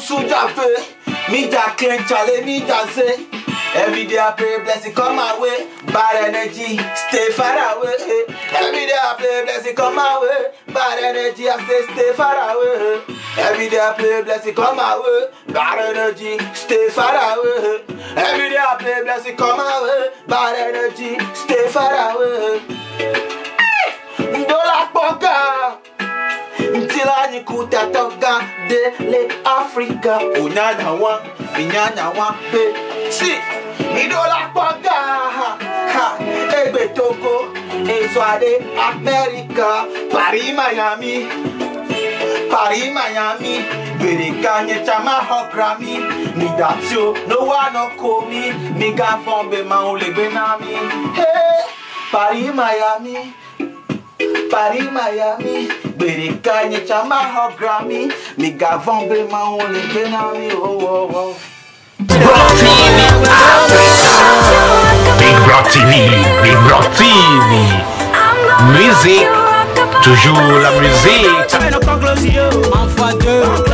suja fe. Me ja clean chale, me ja say. Every day I pray blessing come my way. Bad energy, stay far away. Every day I pray blessing come my way. Bad energy, I say stay far away. Every day I pray blessing come my way. Bad energy, stay far away. Every day I pray blessing come my way. Bad energy, stay far away. Ndola poka. Ntila nyikuta toga dele Africa. Unyanya wa, inyanya wa pe. Si, idola poka. Ha, egbe Togo, Ezuade, America, Paris, Miami. Paris, Miami, Bereka nyechama ho Grammy. Mi datio, no one no call me. Mi ga fombe ma ole benami. Hey, Paris, Miami. Paris, Miami, Bereka nyechama ho Grammy. Mi ga fombe ma ole benami. Oh, oh, oh. Rock TV Africa. Big Rock TV, Big Rock TV. Musique, toujours la musique. Fais nos conclusions, enfant Dieu.